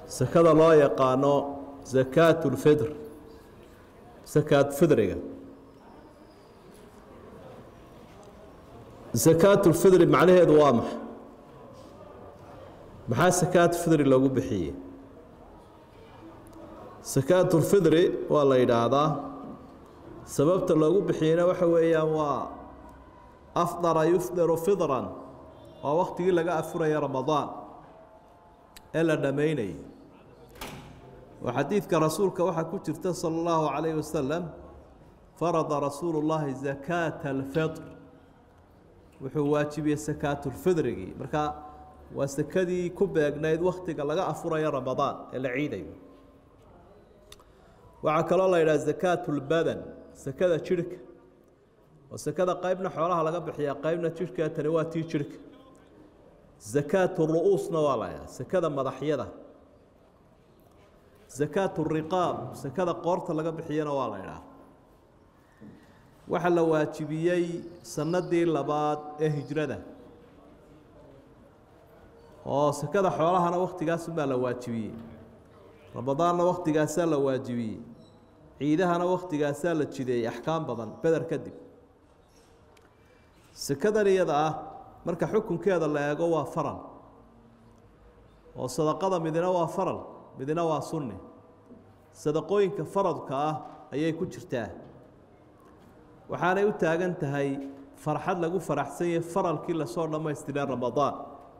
sakada loo yaqaano sakaat اlfidr sakaat fidriga sakaat اlfidri macnaheedu waa maxa maxaa sakaat fidri loogu bixiyey sakaat اlfidri waa la yidhaahdaa sababta loogu bixiyeyna waxa weeyaan waa afdara yufdiru fidran waa waktigii laga afuraya ramadaan ee la dhammaynayay oo xadiidka rasuulka waxaa ku jirta salى اllahu calayh wasalam farada rasuulu اllahi zakaata alfidr wuxuu waajibiyey sakaatulfidrigii marka waa sakadii ku beegnayd waktiga laga afurayo ramadaan ee la ciidayo waxaa kaloo la yidhaha zakaat اlbadan sakada jirhka oo sakada qeybna xoolaha laga bixiyaa qeybna jirhka tani waa tii jirhka zakaat ru'uusna waa la ydhaha sakada madaxyada zakaat riqaab sakada qoorta laga bixiyana waa la ydhaha waxaa la waajibiyey sanadii labaad ee hijrada oo sakada xoolahana waktigaasunbaa la waajibiyey ramadaanna waktigaasaa la waajibiyey ciidahana waktigaasaa la jideeyey axkaam badan beder kadib sakadan iyada ah marka xukunkeeda la eego waa faral oo sadaqada midina waa faral midina waa sunni sadaqooyinka faradka ah ayay ku jirtaa waxaanay u taagan tahay farxad lagu faraxsan yahay faralkii lasoo dhammaystiray ramadaan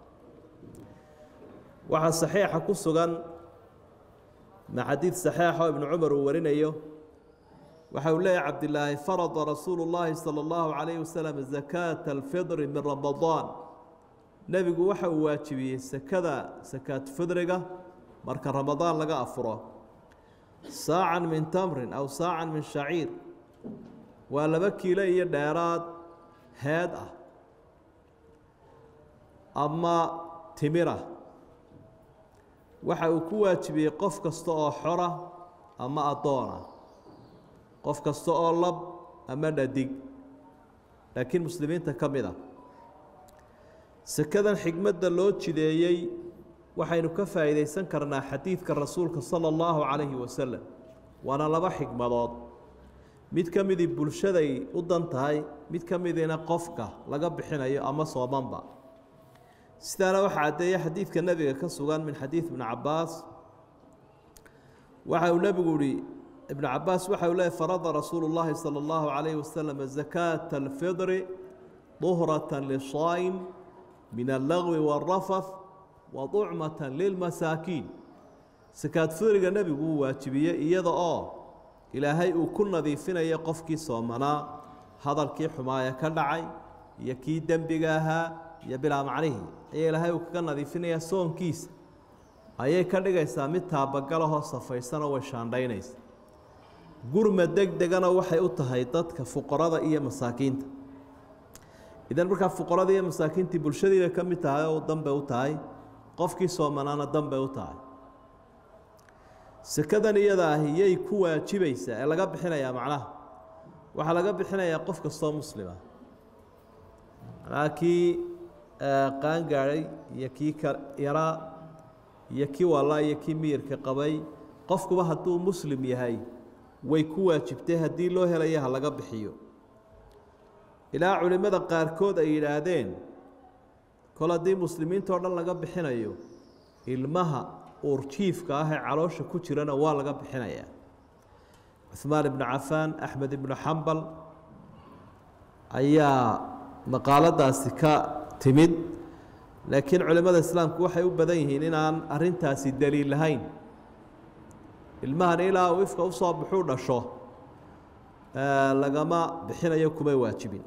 waxaa saxiixa ku sugan ma xadiid saxiixa oo ibnu cumar uu warinayo waxa uu leeyahy cabdilaahi farada rasuulu llaahi salى اllahu calayh wasalam zakaata alfidri min ramadaan nebigu waxa uu waajibiyey sakada sakaat fidriga marka ramadaan laga afuro saacan min tamrin aw saacan min shaciir waa laba kiilo iyo dheeraad heed ah ama timira waxa uu ku waajibiyey qof kasta oo xora ama addoona qof kasta oo lab ama dhadig laakiin muslimiinta ka mid a sakadan xigmadda loo jideeyey waxaynu ka faa'iidaysan karnaa xadiidka rasuulka sala allahu calayhi wasalam waana laba xigmadood mid ka midii bulshaday u dan tahay mid ka midiina qofka laga bixinayo ama soomanba sidaana waxaa caddeeya xadiidka nebiga ka sugan min xadiid ibni cabbaas waxa uu nebigu ihi ibnu cabaas waxa uu leeyay farada rasuulu llaahi salى اllahu calayhi wasalam zakaata alfidri duhrata lisaa'im min allagwi wاlrafath wa ducmata lilmasaakiin sakaad fidriga nebigu uu waajibiyey iyada oo ilaahay uu ku nadiifinayo qofkii soomanaa hadalkii xumaaya ka dhacay iyo kii dembiga ahaa iyo bilaa macnihii ayaa ilaahay uu kaga nadiifinayaa soonkiisa ayay ka dhigaysaa mid taabagalahoo safaysanoo way shaandhaynaysa gurma deg degana waxay u tahay dadka fuqarada iyo masaakiinta idan markaa fuqarada iyo masaakiintii bulshadiibay ka mid tahay oo danbay u tahay qofkii soomanaana danbay u tahay sekadan iyada ahi yay ku waajibaysaa ee laga bixinayaa macnaha waxaa laga bixinayaa qof kastoo muslima macnaha kii qaangaadhay iyo kii ka yaraa iyo kii wallaa iyo kii miyirka qabay qofkuba hadduu muslim yahay way ku waajibtay haddii loo helaya ha laga bixiyo ilaa culimmada qaarkood ay yidhaahdeen kol haddii muslimiintao dhan laga bixinayo ilmaha uurjiifka ah ee caloosha ku jirana waa laga bixinayaa cuhmaan ibnu cafaan axmed ibnu xambal ayaa maqaaladaasi ka timid laakiin culimmada islaamku waxay u badan yihiin inaan arrintaasi daliil lahayn ilmahan ilaa uu ifka usoo buxuu dhasho lagama bixinayo kumay waajibin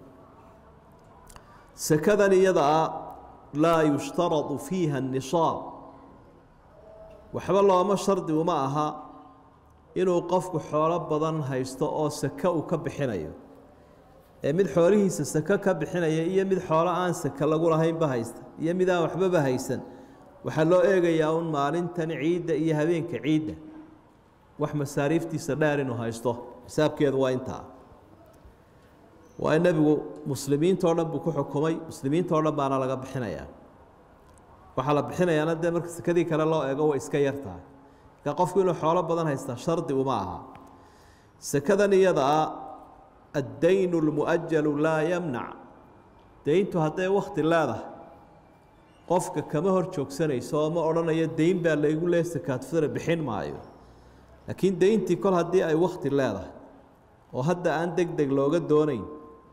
sekadan iyada a laa yushtaradu fiiha الnisaab waxba looma shardi uma aha inuu qofku xoolo badan haysto oo seke uu ka bixinayo ee mid xoolihiisa seke ka bixinaya iyo mid xoolo aan seke lagu lahaynba haysta iyo mid aan waxbaba haysan waxaa loo eegayaa un maalintan ciidda iyo habeenka ciidda wax masaariiftiisa dheer inuu haysto xisaabkeedu waa intaa waa in nebigu muslimiintao dhan buu ku xukumay muslimiintao dhan baana laga bixinayaa waxaa la bixinayaana dee marka sekadii kale loo eego way iska yar tahay marka qofku inuu xoolo badan haystaa shardi uma aha sekadan iyada ah addaynu lmu'ajalu laa yamnac deyntu hadday wakti leedahay qofka kama hor joogsanayso oo ma odhanayo deyn baa laygu leeya sakaatufidra bixin maayo laakiin deyntii kol haddii ay wakti leedahay oo hadda aan deg deg looga doonayn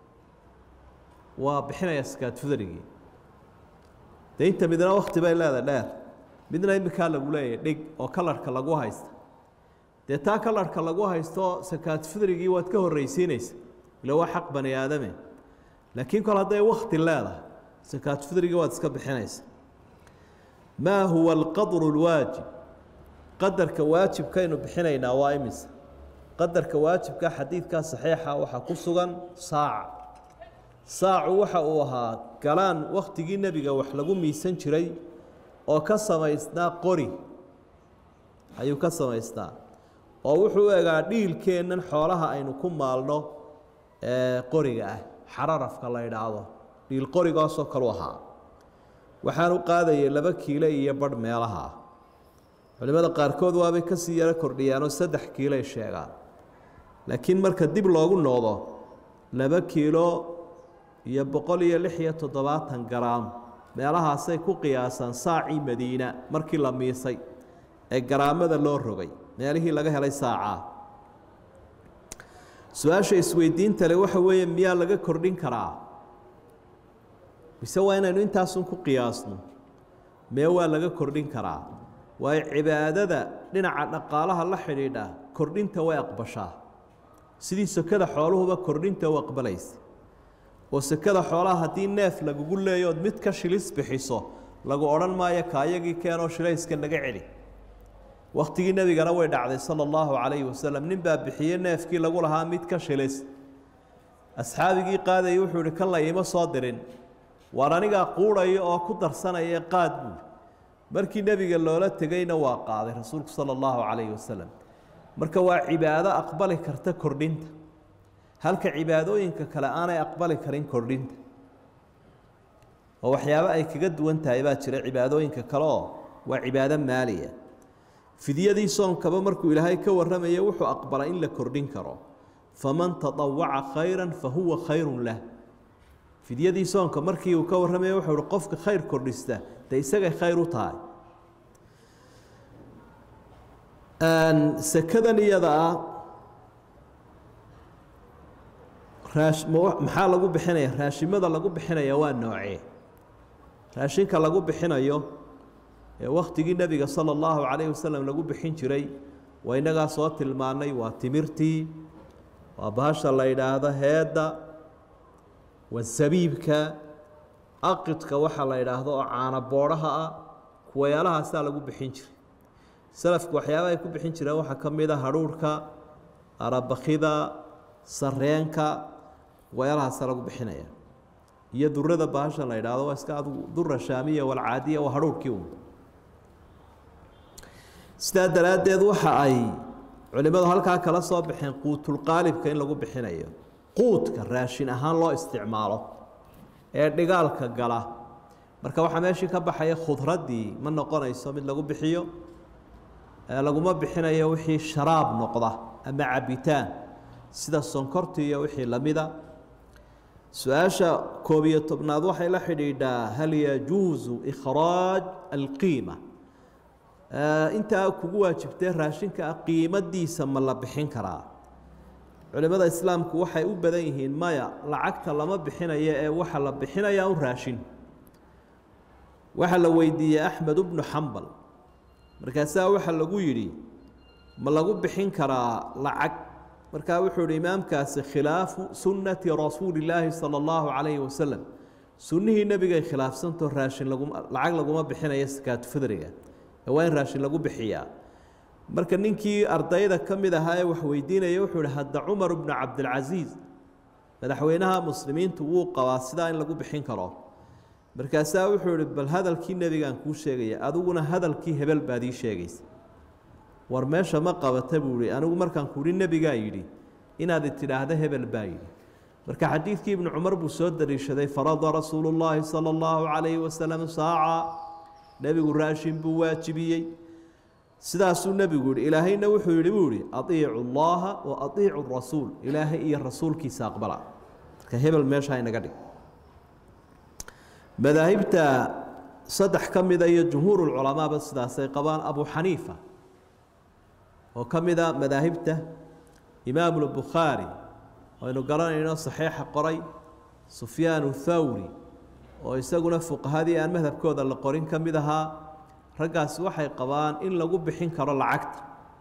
waa bixinaya sakaatufidrigii deynta midna wakti bay leedahay dheer midna iminkaa lagu leeyahay dhig oo kalarhka lagu haysta dee taa kalarhka lagu haysto sakaatufidrigii waad ka horreysiinaysa ila waa xaq bani aadame laakiin kol hadday wakti leedahay sakaatufidrigii waad iska bixinaysa maa huwa alqadru lwaajib qadarka waajibkaynu bixinaynaa waa imisa qadarka waajibka xadiidkaa saxiixa waxaa ku sugan saaca saacu waxa uu ahaa galaan wakhtigii nebiga wax lagu miisan jiray oo ka samaysnaa qori ayuu ka samaysnaa oo wuxuu u egaa dhiilkeennan xoolaha aynu ku maalno ee qoriga ah xararafka la idhaahdo dhiil qorigaasoo kalu ahaa waxaan u qaadayay laba kiilo iyo badh meelaha ah culimmada qaarkood waabay ka sii yaro kordhiyaanoo saddex kiiloay sheegaan laakiin marka dib loogu noqdo laba kiilo iyo boqol iyo lix iyo toddobaatan garaam meelahaasay ku qiyaasaan saacii madiina markii la miisay ee garaamada loo rogay meelihii laga helay saacaa su-aasha isweydiinta le waxa weeye miyaa laga kordhin karaa mise waa inaynu intaasun ku qiyaasno mee waa laga kordhin karaa waayo cibaadada dhinaca dhaqaalaha la xidhiidha kordhinta way aqbashaa sidii sekada xooluhuba kordhinta u aqbalaysa oo sekada xoolaha haddii neef lagugu leeyo ood mid ka shilis bixiso lagu odhan maayo kaayagii keenoo shilayska naga celi wakhtigii nebigana way dhacday sala allahu calayhi wasalam nin baa bixiyey neefkii lagu lahaa mid ka shilis asxaabigii qaadayay wuxuu ihi kan la iima soo dirin waar anigaa quudhaya oo ku darsanaya qaad buuli markii nebiga loola tegeyna waa qaaday rasuulku sala allahu calayhi wasalam marka waa cibaado aqbali karta kordhinta halka cibaadooyinka kale aanay aqbali karin kordhinta oo waxyaabo ay kaga duwan tahay baa jira cibaadooyinka kale oo waa cibaado maaliya fidyadii soonkaba markuu ilaahay ka warramaya wuxuu aqbalay in la kordhin karo faman tadawaca khayra fa huwa khayrun lah fidyadii soonka markii uu ka warramaya wuxuu uhi qofka khayr kordhista dee isagay khayr u tahay sekadan iyada ah raash maxaa lagu bixinaya raashimada lagu bixinaya waa noocee raashinka lagu bixinayo ee wakhtigii nebiga sala allahu calayhi wasalam lagu bixin jiray waa innagaa soo tilmaannay waa timirtii waa bahasha la yidhaahdo heedda waa sabiibka aqidka waxa la yidhaahdo oo caana boodhaha ah kuwayaalahaasaa lagu bixin jiray salafku waxyaabaha ay ku bixin jireen waxaa ka mid a hadhuurhka arabakida sareenka kuwayaalahaasaa lagu bixinaya iyo durada bahasha la yidhaahdo waa iska adigu dura shaamiya walcaadiya waa hadhuurhkii un sidaa daraaddeed waxa ay culimmadu halkaa kala soo baxeen quutulqaalibka in lagu bixinayo quudka raashin ahaan loo isticmaalo ee dhigaalka gala marka waxaa meeshii ka baxaya khudraddii ma noqonayso mid lagu bixiyo laguma bixinayo wixii sharaab noqda ama cabitaan sida sonkorta iyo wixii lamida su-aasha koob iyo tobnaad waxay la xidhiidhaa hal yajuusu ikhraaj alqiima intaa kugu waajibtee raashinka qiimadiisa ma la bixin karaa culimada islaamku waxay u badan yihiin maya lacagta lama bixinayo ee waxa la bixinayaa un raashin waxaa la weydiiyey axmed bnu xambal markaasaa waxaa lagu yidhi ma lagu bixin karaa lacag markaa wuxuu ihi imaamkaasi khilaafu sunnati rasuuli illaahi sala allahu calayhi wasalam sunnihii nebigay khilaafsantao raashin laguma lacag laguma bixinayo sakaatu fidriga ee waa in raashin lagu bixiyaa marka ninkii ardayda ka mid ahaa ee wax weydiinaya wuxuu ihi hadda cumar bnu cabdilcasiis madaxweynaha muslimiintu wuu qabaa sidaa in lagu bixin karo markaasaa wuxuu ihi bal hadalkii nebigaan kuu sheegaya adiguna hadalkii hebel baad ii sheegaysa war meesha ma qabata buu ihi anigu markaan kuuhi nebigaa yidhi inaad tidhaahda hebel baa yidhi marka xadiidkii ibnu cumar buu soo dariishaday farada rasuulu llaahi sala allahu calayhi wasalam saaca nebigu raashin buu waajibiyey sidaasuu nebigu yihi ilaahayna wuxuu yihi buu ihi aiicu llaha wa aiicu rasuul ilaahay iyo rasuulkiisa aqbala marka hebel meesha inaga dhig madaahibta saddex ka mida iyo jumhuurulculamaaba sidaasay qabaan abu xaniifa oo ka mida madaahibta imaamulbukhaari aynu garanayno saxiixa qoray sufyaanu thawri oo isaguna fuqahadii aan madhabkooda la qorin ka mid ahaa raggaasi waxay qabaan in lagu bixin karo lacagta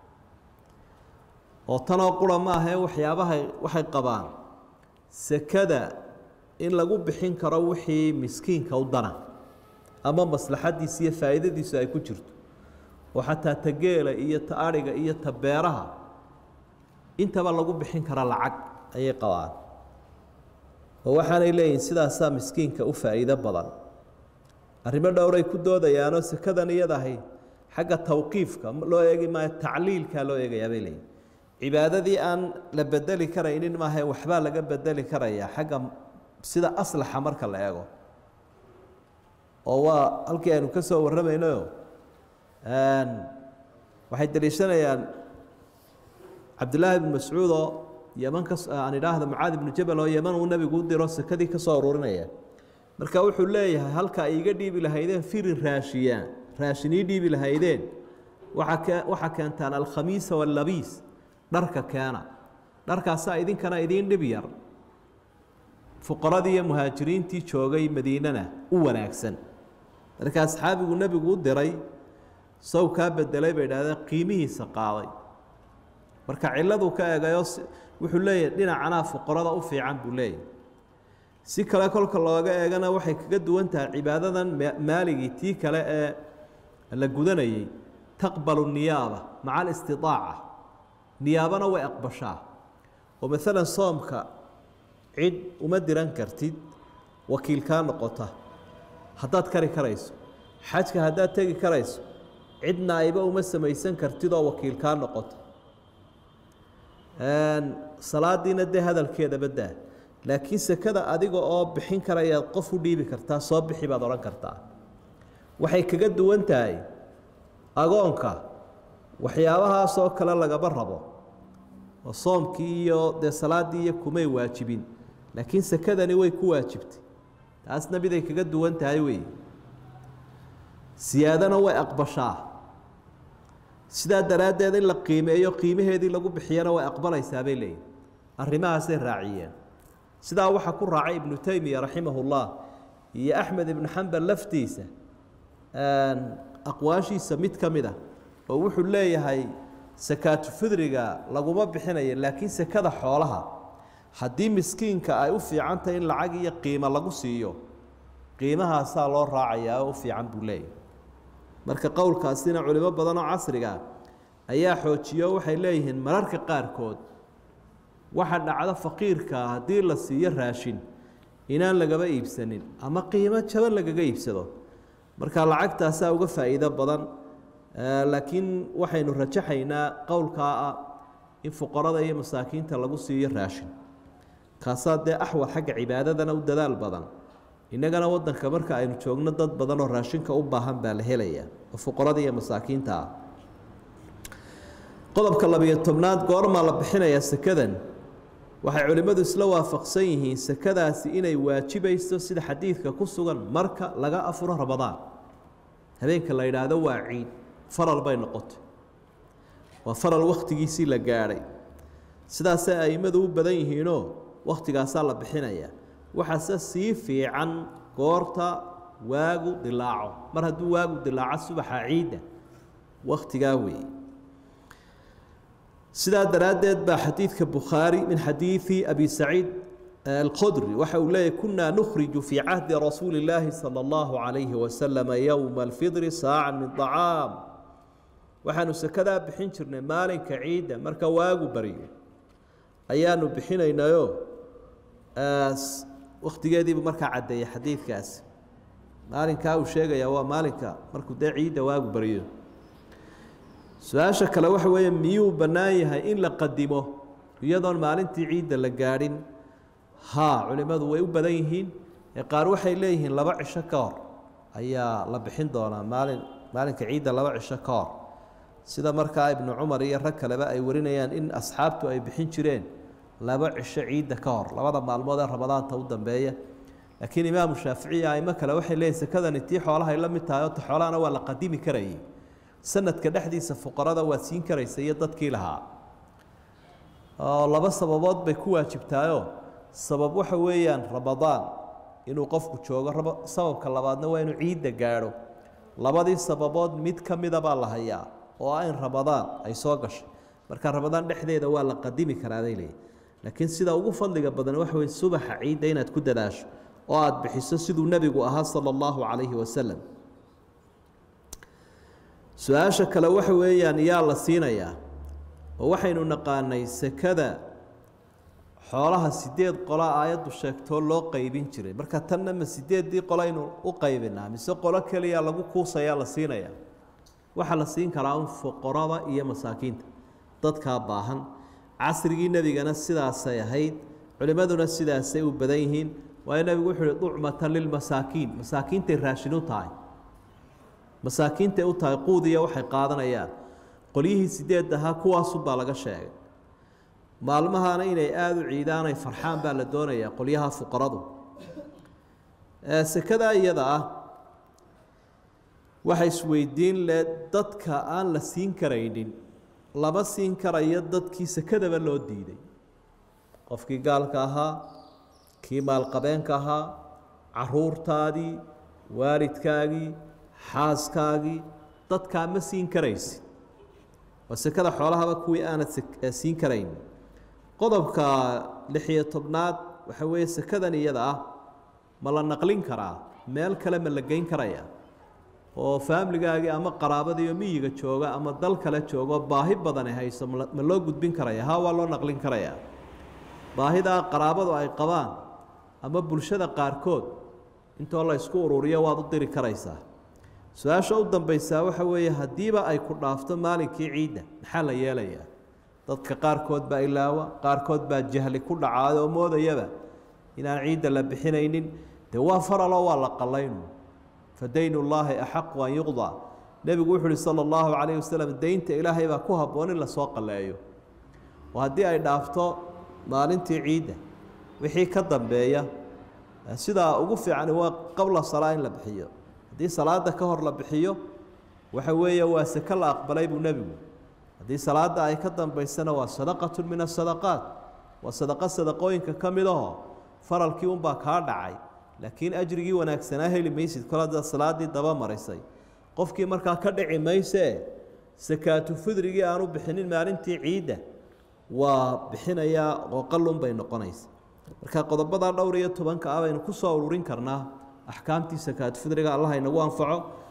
oo tanoo qura ma ahee waxyaabahay waxay qabaan sekada in lagu bixin karo wixii miskiinka u dana ama maslaxadiisa iyo faa'iidadiisu ay ku jirto oo xataa ta geela iyo ta adhiga iyo ta beeraha intaba lagu bixin kara lacag ayay qabaan oo waxaanay leeyihin sidaasaa miskiinka u faa'iido badan arrimo dhowray ku doodayaanoo sekadan iyadahay xagga tawqiifka loo eegi maayo tacliilkaa loo eegayaa bay leeyihin cibaadadii aan la bedeli karaynin maahae waxbaa laga bedeli karayaa xagga sida aslaxa marka la eego oo waa halkii aynu ka soo warramaynayo waxay daliishanayaan cabdillaahi ibnu mascuud oo yeman ka aan idhaahda mucaad ibnu jabal oo yeman uu nebigu u diro sekadii ka soo ururinaya marka wuxuu leeyahay halka ay iga dhiibi lahaydeen firin raashiyaan raashin ii dhiibi lahaydeen waxa ke waxaa keentaan alkhamiisa wallabiis dharka keena dharkaasaa idinkana idiin dhib yar fuqaradii iyo muhaajiriintii joogay madiinana u wanaagsan marka asxaabigu nebigu u diray sow kaa bedelay bay idhahdeen qiimihiisa qaaday marka ciladuu ka eegayo wuxuu leeyahay dhinacanaa fuqarada u fiican buu leeyahay si kale kolka looga eegana waxay kaga duwan tahay cibaadadan maaligii tii kale ee la gudanayey taqbalu niyaaba maca alistidaaca niyaabana way aqbashaa oo maalan soomka cid uma diran kartid wakiil kaa noqota haddaad kari karayso xajka haddaad tegi karayso cid naa'ibo uma samaysan kartid oo wakiil kaa noqota salaadiina dee hadalkeeda baddaa laakiin sekada adiga oo bixin karayaad qof u dhiibi kartaa soo bixi baad odhan kartaa waxay kaga duwan tahay agoonka waxyaabahaasoo kale lagaba rabo oo soomkii iyo dee salaaddii iyo kumay waajibin laakiin sekadani way ku waajibtay taasna miday kaga duwan tahay wey siyaadana way aqbashaa sidaa daraaddeed in la qiimeeyo qiimaheedii lagu bixiyana way aqbalaysaa bay leeyihin arrimahaasay raaciyeen sidaa waxaa ku raacay ibnu teymiya raximah ullah iyo axmed ibnu xambal laftiisa aqwaashiisa mid ka mid ah oo wuxuu leeyahay sakaatu fidriga laguma bixinayo laakiin sekada xoolaha haddii miskiinka ay u fiican tahay in lacag iyo qiimo lagu siiyo qiimahaasaa loo raacayaa oo u fiican buu leeyahay marka qowlkaasina culimo badan oo casriga ayaa xoojiyo waxay leeyihiin mararka qaarkood waxa dhacdo faqiirka haddii la siiyo raashin inaan lagaba iibsanin ama qiimo jaban lagaga iibsado marka lacagtaasaa uga faa'iido badan laakiin waxaynu rajaxaynaa qowlkaa ah in fuqarada iyo masaakiinta lagu siiyo raashin kaasaa dee axwal xagga cibaadadana u dadaal badan innagana wadanka marka aynu joogno dad badan oo raashinka u baahan baa la helayaa oo fuqarada iyo masaakiinta ah qodobka labiyo tobnaad goormaa la bixinayaa sekadan waxay culimmadu isla waafaqsan yihiin sekadaasi inay waajibayso sida xadiidka ku sugan marka laga afuro ramadaan habeenka la yidhaahdo waa ciid faral bay noqotay waa faral wakhtigiisii la gaadhay sidaasay a'immadu u badan yihiinoo wakhtigaasaa la bixinayaa waxaase sii fiican goorta waagu dilaaco mar hadduu waagu dilaaco subaxa ciidda wakhtigaa weeye sidaa daraaddeed baa xadiidka bukhaari min xadiidi abi saciid alqodri waxa uu leeyahy kunaa nukhriju fii cahdi rasuuli illaahi sala allahu calayhi wasalama yowma alfidri saacan min طacaam waxaanu sekadaa bixin jirnay maalinka ciidda marka waagu baryo ayaanu bixinaynayo wakhtigeediibu markaa caddeeyay xadiidkaasi maalinkaa uu sheegayaa waa maalinka markuu dee ciidda waagu baryo su-aasha kale waxa weeye miyuu bannaan yahay in la qadimo iyadoon maalintii ciidda la gaadhin haa culimmadu way u badan yihiin ee qaar waxay leeyihiin laba cisho ka hor ayaa la bixin doonaa maalin maalinka ciidda laba cisho ka hor sida markaa ibnu cumar iyo rag kaleba ay warinayaan in asxaabtu ay bixin jireen laba cisho ciidda ka hor labada maalmood ee ramadaanta u dambeeya laakiin imaamu shaaficiya aimo kale waxay leeyihin sekadani tii xoolahay la mid tahay oo ta xoolahana waa la qadimi karayay sanadka dhexdiisa fuqarada waa siin karaysa iyo dadkii lahaa oo laba sababood bay ku waajibtaayoo sabab waxa weeyaan ramadaan inuu qofku joogo raba sababka labaadna waa inuu ciidda gaadho labadii sababood mid ka mida baa la hayaa oo ah in ramadaan ay soo gashay marka ramadaan dhexdeeda waa la qadimi karaaday leeyihi laakiin sida ugu fadliga badan waxa weye subaxa ciidda inaad ku dadaasho oo aada bixiso siduu nebigu ahaa sala allahu calayhi wasalam su-aasha kale waxa weeyaan yaa la siinayaa oo waxaynu naqaanay sekada xoolaha sideed qola aayaddu sheegtoo loo qeybin jiray marka tanna ma sideeddii qolo aynu u qaybinaa mise qolo keliya lagu kuusayaa la siinayaa waxaa la siin karaa un fuqarada iyo masaakiinta dadkaa baahan casrigii nebigana sidaasay ahayd culimmaduna sidaasay u badan yihiin waayo nebigu wuxuu uhi ducmatan lilmasaakiin masaakiintay raashin u tahay masaakiintay u tahay quudiya waxay qaadanayaan qolyihii sideed ahaa kuwaasunbaa laga sheegay maalmahana inay aada u ciidaan ay farxaan baa la doonayaa qolyaha fuqaradu sekadaa iyada ah waxa isweydiin le dadka aan la siin karaynin lama siin karayo dadkii sekadaba loo diiday qofkii gaalka ahaa kii maalqabeenka ahaa caruurtaadii waalidkaagii xaaskaagii dadkaa ma siin karaysi waa sekada xoolahaba kuwii aanad siin karayn qodobka lixiyo tobnaad waxa weeye sekadan iyada ah ma la naqlin karaa meel kale ma la geyn karaya oo faamiligaagii ama qaraabadiiyo miyiga jooga ama dal kale joogo baahi badani hayso ma loo gudbin karaya ha waa loo naqlin karaya baahidaa qaraabadu ay qabaan ama bulshada qaarkood intoo la ysku ururiyo waad u diri karaysaa su-aasha u dambaysaa waxa weeye haddiiba ay ku dhaafto maalinkii ciidda maxaa la yeelayaa dadka qaarkood baa ilaawa qaarkood baa jahli ku dhacaay oo moodayaba inaan ciidda la bixinaynin dee waa faraloo waa la qallaynu fa daynu llaahi axaqu an yuqdaa nebigu wuxu uhi sala allahu calayhi wasalam deynta ilaahay baa ku habboon in lasoo qalleeyo oo haddii ay dhaafto maalintii ciidda wixii ka dambeeya sidaa ugu fiicani waa qabla salaa in la bixiyo haddii salaada ka hor la bixiyo waxa weeye waa seke la aqbalay buu nebigu haddii salaada ay ka dambaysana waa sadaqatu min asadaqaat waa sadaqo sadaqooyinka ka mid aho faralkii unbaa kaa dhacay laakiin ajrigii wanaagsanaa heli maysid kol haddaad salaadii daba marisay qofkii markaa ka dhici maysee sakaatu fidrigii aanu bixinin maalintii ciidda waa bixinayaa oo qalun bay noqonaysa marka qodobadaa dhowr iyo tobanka ah baynu ku soo ururin karnaa axkaamtii sakaatu fidriga allah inagu anfaco